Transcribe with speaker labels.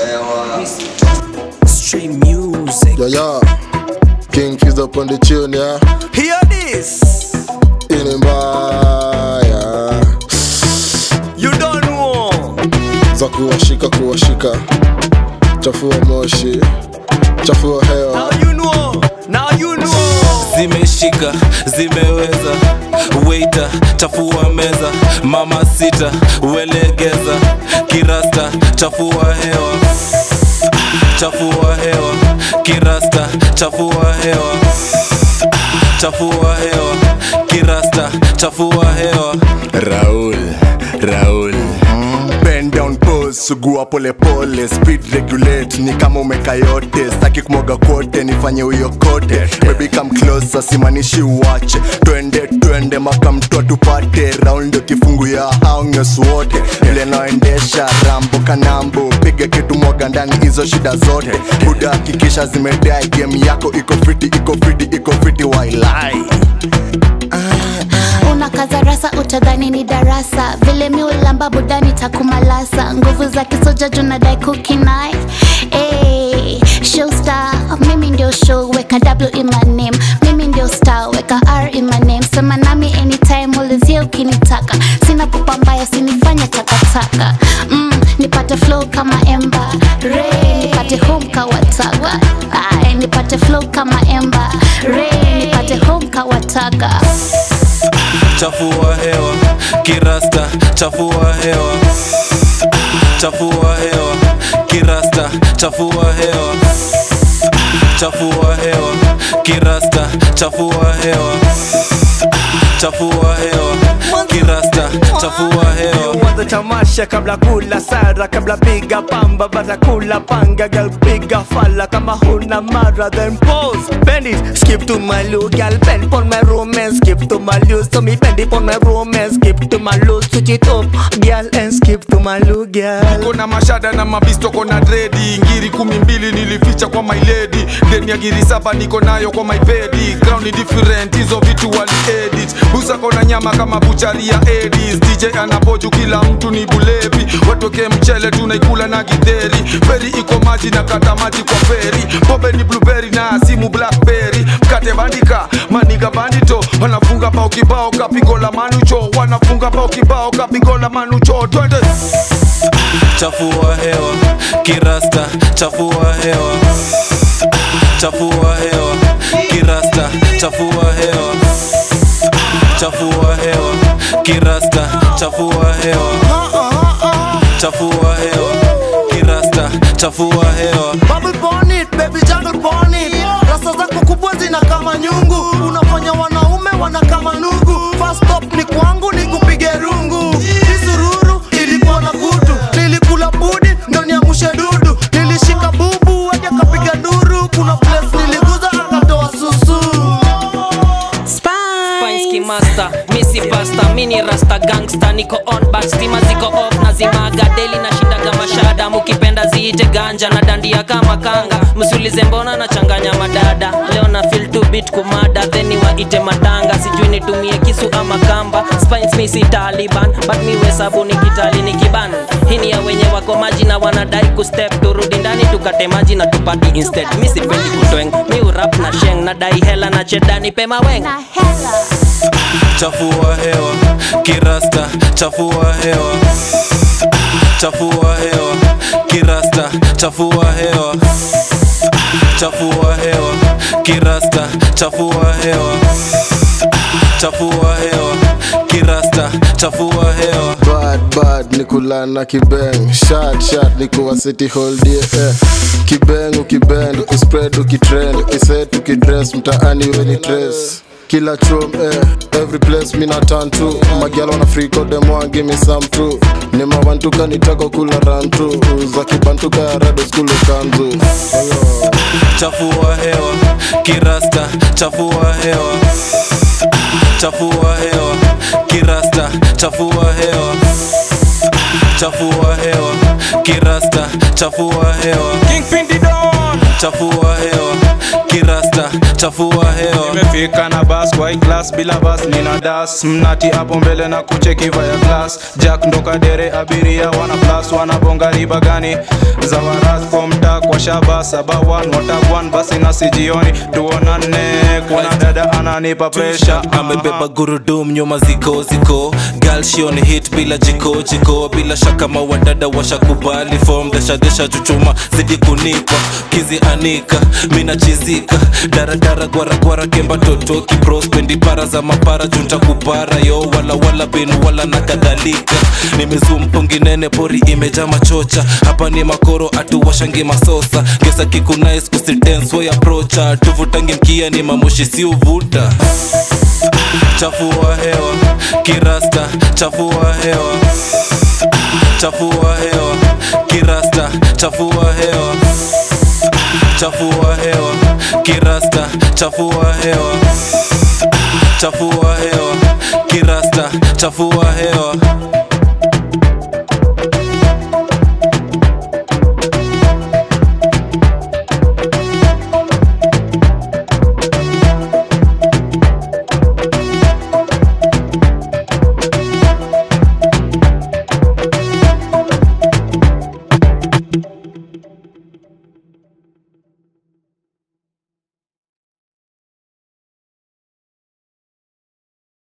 Speaker 1: hewa
Speaker 2: Street music.
Speaker 3: Yeah, yeah. King Fizz up on the tune, yeah.
Speaker 2: Hear this.
Speaker 3: Ini mbaya
Speaker 2: You don't know.
Speaker 3: za kuwashika kuwashika, chafua moshi, chafua hewa.
Speaker 2: Now you know. Now you know.
Speaker 4: zimeshika zimeweza weita chafua meza mama sita welegeza kirasta chafua hewa chafua hewa kirasta chafua hewa chafua hewa kirasta chafua hewa
Speaker 5: Raul, Raul Bend down pose, sugua pole pole Speed regulate, ni kama umeka yote Staki kumoga kote, nifanye huyo kote Baby come closer, simanishi uwache Twende, twende, maka mtoa tupate Raul ndio kifungu ya haunges wote Vile naendesha, rambo kanambo Piga kitu mwaga ndani hizo shida zote Buda hakikisha zimedai Game yako iko fiti, iko fiti, iko fiti Wailai
Speaker 6: unakaza rasa utadhani ni darasa vile mi ulamba budani takumalasa nguvu za kisoja junadai kukinai hey, showstar mimi ndio show weka w in my name mimi ndio star weka r in my name sema nami anytime ulizie ukinitaka sina pupa mbaya sinifanya takataka mm, nipate flow kama emba re nipate home kawataka Ay, nipate flow kama emba re nipate home kawataka
Speaker 4: chafua hewa kirasta chafua hewa chafua hewa kirasta chafua hewa chafua hewa kirasta chafua hewa chafua hewa kirasta chafua hewa
Speaker 2: Mwanzo tamasha kabla kula sara kabla piga pamba bata kula panga girl piga fala kama huna mara then pose bend it skip to my low girl bend on my romance skip to my loose so me bend it on my romance skip to my loose switch it up girl and skip to my low girl
Speaker 7: kona mashada na mabisto kona dredi ngiri kumi mbili nilificha kwa my lady deni ya giri saba niko nayo kwa my pedi ground ni different hizo vitu wali edit busa kona nyama kama buchari ya edis dj anapoju kila mtu ni bulevi watoke mchele tunaikula na gidheri feri iko maji na kata maji kwa feri pombe ni blueberry na simu blackberry mkate bandika maniga bandito wanafunga bao kibao kapigo la manucho wanafunga bao kibao kapigo la manucho twende
Speaker 4: chafua hewa kirasta chafua hewa chafua hewa kirasta chafua hewa chafua hewa kirasta chafua hewa chafua hewa kirasta chafua hewa
Speaker 8: Bubble burn it, baby jungle burn it Rasa zako kubwa zina kama nyungu Unafanya wanaume wana kama nugu First stop ni kwangu ni kupige rungu Isururu ilikuwa na kutu Nilikula budi ndo niamushe dudu Nilishika bubu hadi akapiga nduru Kuna place niliguza akatoa susu
Speaker 9: Spinsky master, misi pasta, mini rasta gangsta, niko on back, stima ziko off na zimaga daily na shindaga mashada, mukipenda ziite ganja na dandia kama kanga, msiulize mbona nachanganya madada, leo na feel to beat kumada, then waite matanga, sijui nitumie kisu ama kamba, Spines misi Taliban, but miwe sabuni kitali ni kiban, hii ni ya wenye wako maji na wanadai kustep, turudi ndani tukate maji na tupati instead, misi pendi kutweng, mi urap na sheng, nadai hela na chedani pema weng.
Speaker 6: na hela
Speaker 4: chafua hewa kirasta chafua hewa chafua hewa kirasta chafua hewa chafua hewa kirasta chafua hewa chafua hewa kirasta chafua hewa
Speaker 3: Bad bad ni kulana kibeng Shot shot ni kuwa city hold yeah, eh. Kibeng ukibend ukispread ukitrend ukiset ukidress mtaani weni trace kila chum eh, every place mina turn to magiala wana free code them want give me some too ni mawantuka nitaka kula run tu za kibantuka ya rado skulu kanzu
Speaker 4: chafua hewa kirasta chafua hewa chafua hewa kirasta chafua hewa chafua hewa kirasta chafua hewa
Speaker 2: Kingpin the Don
Speaker 4: chafua hewa kirasta chafua hewa
Speaker 1: nimefika na bas kwa hii class bila bas nina das mnati hapo mbele na kucheki via class jack ndoka dere abiria wana plus wanabonga riba gani za waras komta kwa shaba saba one watagwan basi na sijioni tuonane kuna dada ananipa pressure
Speaker 4: amebeba gurudum nyuma ziko ziko galshion hit bila jiko jiko bila shaka mawadada washakubali fom deshadesha chuchuma zidi kunipa kizi anika mina chizika daradara gwaragwara kemba toto kiprospendi para za mapara junta kupara yo wala wala binu wala na kadhalika nimezumpunginene pori imeja machocha hapa ni makoro atuwashangi masosa gesa kikunais kusitenswo aprocha tuvutangi mkia ni mamoshi si uvuta chafua hewa kirasta chafua hewa chafua hewa kirasta chafua hewa chafua hewa kirasta chafua hewa chafua hewa kirasta chafua hewa